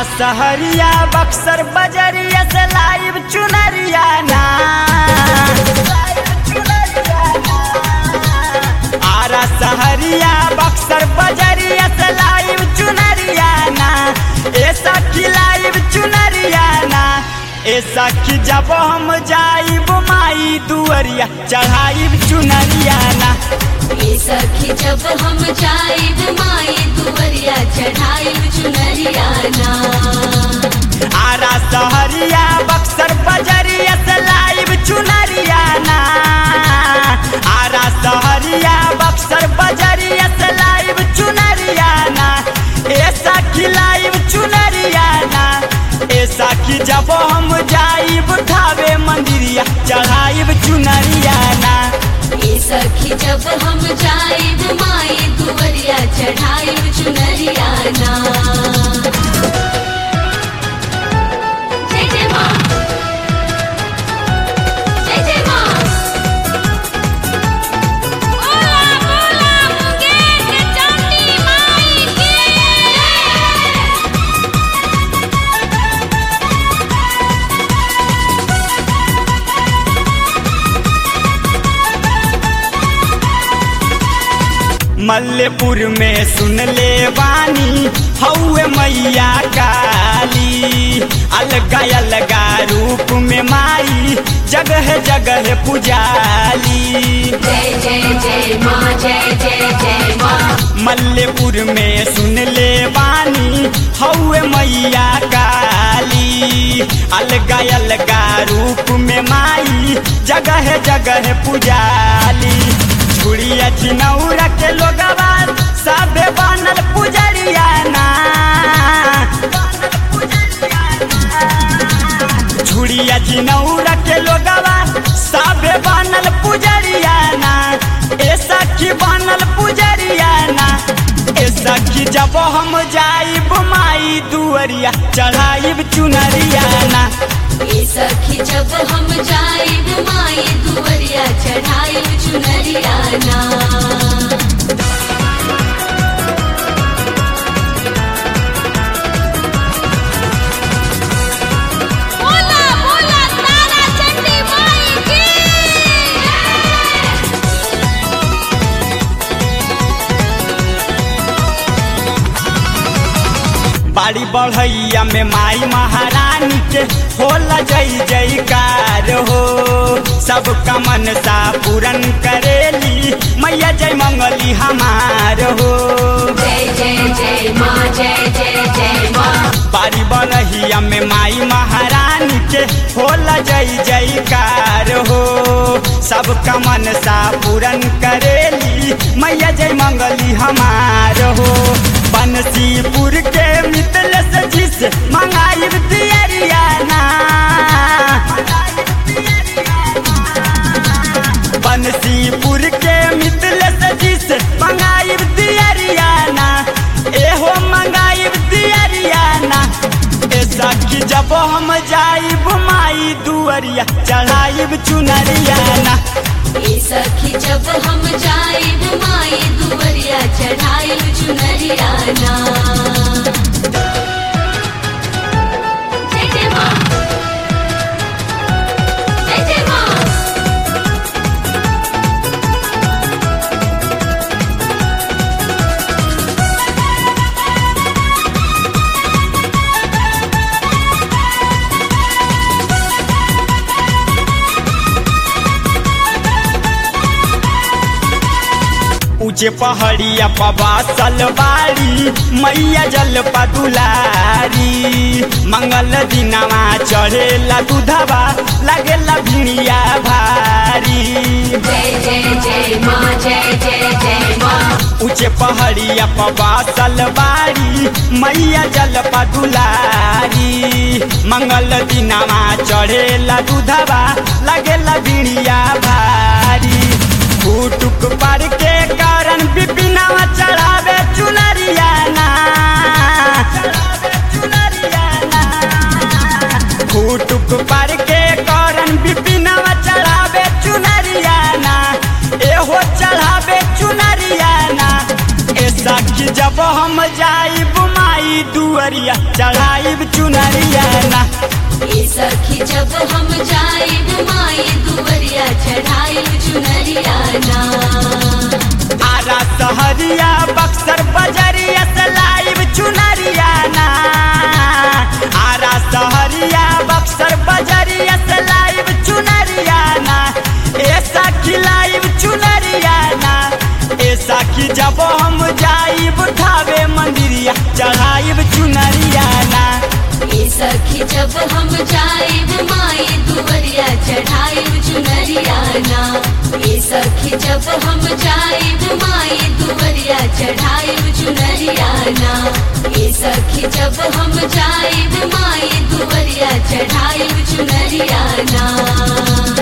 सहरिया बक्सर बजरिया से लाइव चुनरिया ना आरा सहरिया बक्सर बजरिया से लाइव चुनरिया ना ऐसा की लाइव चुनरिया ना ऐसा की जब हम जाइब माई दुअरिया चढ़ाइब चुनरिया ना ए सखी जब हम जाइब माई दुवरिया चढ़ाइब चुनरिया ना आरा सहरिया बक्सर बजरिया से लाइव चुनरिया ना आरा सहरिया बक्सर बजरिया से लाइव चुनरिया ना ऐसा की लाइव चुनरिया ना ऐसा की जब हम जाइब ठावे मंदिरिया चढ़ाइब चुनरिया ना ए सखी जब हम जाइब माई दुवरिया चढ़ाइब चुनरिया ना जय जय माँ जय जय माँ बोला बोला मुंगेर के चांदी माई की मल्लेपुर में सुन ले वानी हौवे मैया काली अलगा अलगा रूप में माई जगह जगह पुजाली जय जय जय माँ जय जय जय माँ मल्लेपुर में सुन ले वानी हौवे मैया काली अलगा अलगा रूप में माई जगह जगह पुजाली छुड़िया चिनौरा के लोगवा सबे बनल पुजरिया ना छुड़िया चिनौरा के लोगवा सबे बनल पुजरिया ना ऐसा की बनल पुजरिया ना ऐसा की जब हम जाइब माई दुअरिया चढ़ाइब चुनरिया ना ए सखी जब हम जाइब माई दुवरिया चढ़ाइब चुनरिया ना बोला बोला तारा चंडी माई की बाड़ी बढ़ैया में माई महारानी के होला जय जयकार हो सब कमन सा पूरन करेली मैया जय मंगली हमार हो जय जय जय माँ जय जय जय माँ बाड़ी बढ़ैया में माई महारानी के होला जय जयकार हो सब कमन सा पूरन करेली मैया जय मंगली हमार हो बंसीपुर के मितल से जिस मंगाइब दियरिया ना बंसीपुर के मितल से जिस मंगाइब दियरिया ना एहो मंगाइब दियरिया ना ऐसा कि जब हम जाइब माई दुअरिया चढ़ाइब चुनरिया ना ए सखी जब हम जाइब माई दुवरिया चढ़ाइब चुनरिया ना जय जय माँ जय जय माँ ऊंचे पहाड़िया पबा सलवारी मैया जल पदुलारी मंगल दिनवा चढ़ेला दूधवा लगेला भिड़िया भारी जय जय जय माँ जय जय जय माँ ऊंचे पहाड़िया पबा सलवारी मैया जल पदुलारी मंगल दिनवा चढ़ेला दूधवा लगेला भिड़िया भारी फूटुक पर के कारण बिपिनवा चढ़ावे चुनरिया ना फूटुक पर के कारण बिपिनवा चढ़ावे चुनरिया ना एहो चढ़ावे चुनरिया ना ऐसा सखी जब हम जाइब माई दुअरिया चढ़ाइब चुनरिया ना ए सखी जब हम जाइब माई दुवरिया चढ़ाइब चुनरिया ना आरा सहरिया बक्सर बजरिया से लाइब चुनरिया ना आरा सहरिया बक्सर बजरिया से लाइब चुनरिया ना ऐसा खिलाइब चुनरिया ना ऐसा कि जब हम जाइब ठावे मंदिरिया चढ़ाइब चुनरिया ना ए सखी जब हम जाइब माई दुवरिया चढ़ाइब चुनरिया ना ए सखी जब हम जाइब माई दुवरिया चढ़ाइब चुनरिया ना ए सखी जब हम जाइब माई दुवरिया चढ़ाइब चुनरिया ना